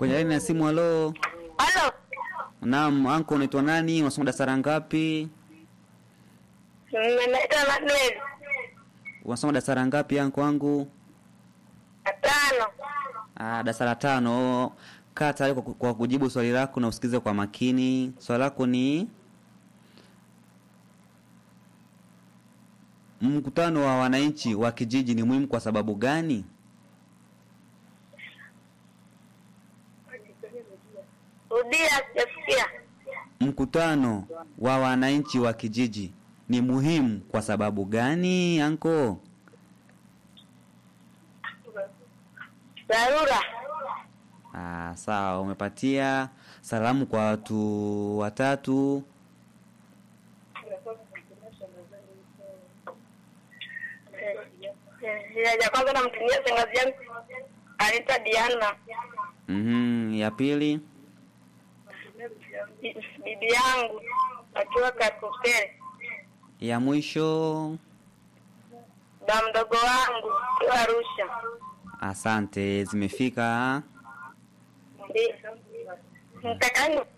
Kwenye laini ya simu, halo. Halo, Naam, anko unaitwa nani? Unasoma darasa la ngapi? naitwa Manuel Unasoma darasa la ngapi anko wangu? Atano. Ah, darasa la tano. Kaa tayari kwa, kwa kujibu swali lako na usikize kwa makini. Swali lako ni mkutano wa wananchi wa kijiji ni muhimu kwa sababu gani? Rudia, sijasikia. Mkutano wa wananchi wa kijiji ni muhimu kwa sababu gani anko? Dharura. Ah, sawa, umepatia salamu kwa watu watatu. Eh, ya kwanza namtumia shangazi yangu anaitwa Diana, Mhm, ya pili. Bi- bibi yangu akiwa Kakupele, Ya mwisho. ba mdogo wangu akiwa Arusha. Asante, zimefika. Ndi- Mtakani